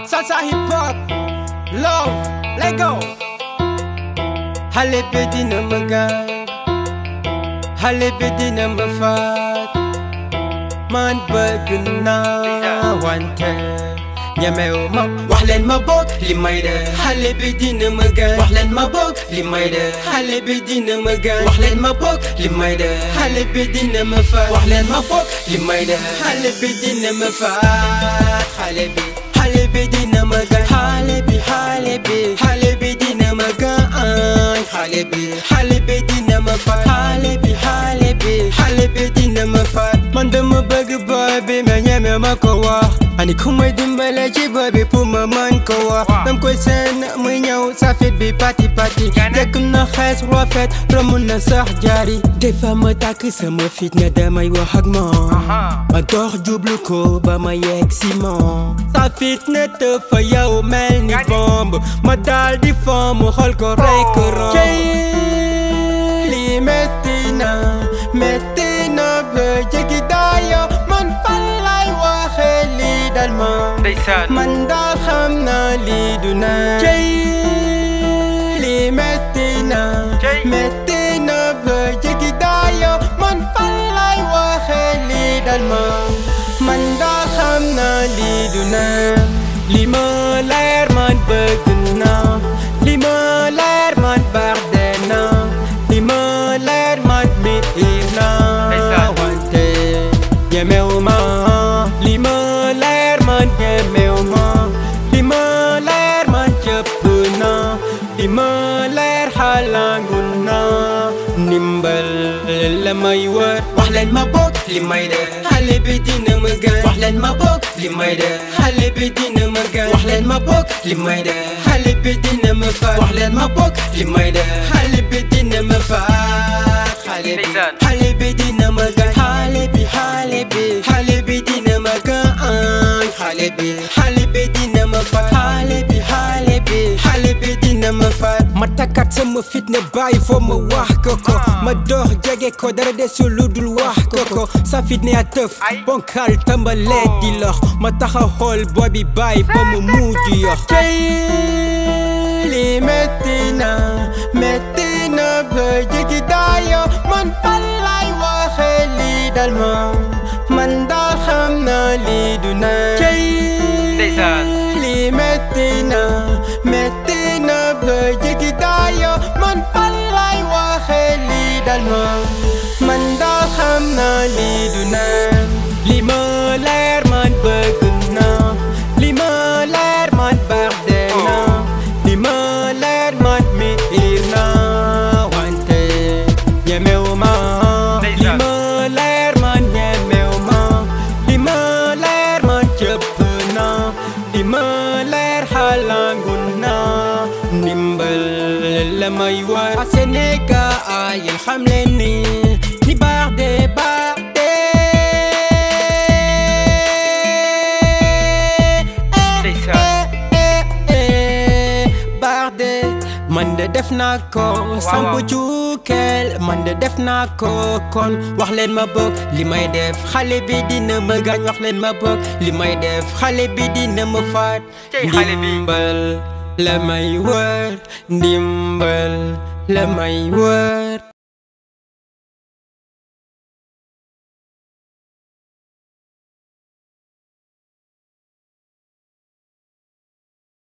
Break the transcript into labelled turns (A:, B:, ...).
A: salsa hip hop love lego xale bi dina ma gaañ xale bi dina ma faat man bëgg naa wante ñemewu ma wax leen ma bokk li may def xale bi dina ma gaañ wax leen ma bokk li may def xale bi dina ma gaañ wax leen ma bokk li may def xale bi dina ma faat wax leen ma bokk li may def xale bi dina ma faat xale bi xale bi dina ma gaañ xale bi xale bi xale bi dina ma gaañ xale bi xale bi dina ma faat xale bi xale bi xale bi dina ma faat man dama bëgg boy bi mais ñeme ma ko wax ani ku may dimbale ci boy bi pour ma man ko wax dam koy seen muy ñëw safit bi pati pati jekk na xees rafet romb na sax jaari des fois ma tàkk sama fit ne damay wax ak moom ma dox jublu ko ba ma yegg si moom sa fit ne te fa yow mel ni bomb ma daal di fom mu xool ko rey ko romb lii metti na metti na ba jéggi daayo man fan lay waxe lii dal ma
B: ndeysaan
A: man daal xam naa lii du na cey lii metti na
B: Cey.
A: metti na ba jéggi daayo man fan lay waxe lii dal ma man daal xam naa lii du na li ma leer man bëgg naa li ma leer man barde naa li ma leer man miir naa
B: Ndeysaan.
A: wante ñemewu ma li ma leer man ñemewu ma li ma leer man cëpp na li ma leer xalangu na ndimbal la may wër wax leen ma bokk li may def xale bi dina ma gaañ wax leen ma bokk li may def xale bi dina ma gaañ wax leen ma bokk li may def xale bi dina ma faat wax leen ma bokk li may def xale bi dina ma faat xale bi
B: Ndeysaan.
A: xale bi dina ma gaañ xale bi xale bi xale bi dina ma gaañ xale bi xale bi dina ma faat xale bi xale bi xale bi dina ma faat ma takkat sama fit ne bàyyi foo ma wax ko ko ma dox jege ko dara desul lu dul wax ko ko sa fit ne a tëf bonkal tàmbalee di lox ma taxaw xool booy bi bàyyi ba mu mujj yox cey li metti na metti na ba jéggi daayo man fan lay waxe lii dal ma man daal xam naa lii du na cey
B: Ndeysaan.
A: li metti na metti na ba jéggi daayo man fan lay waxe lii dal ma man daal xam naa lii du na li ma leer man bëgg naa li ma leer man barde naa li ma leer man miir naa wante ñemewu ma li
B: Ndeysaan.
A: ma leer man ñemewu ma li ma leer man cëpp naa li ma leer xalangu naa ndimbal la may war a Sénégal yéen xam leen ni ni baax de baax de
B: Ndeysaan.
A: baax de man de def naa ko samp
B: waaw.
A: cuukeel man de def naa ko kon wax leen ma bokk li may def xale bi dina ma gaañ wax leen ma bokk li may def xale bi dina ma faat
B: Cey xale bi.
A: ndimbal la may wër ndimbal la may wër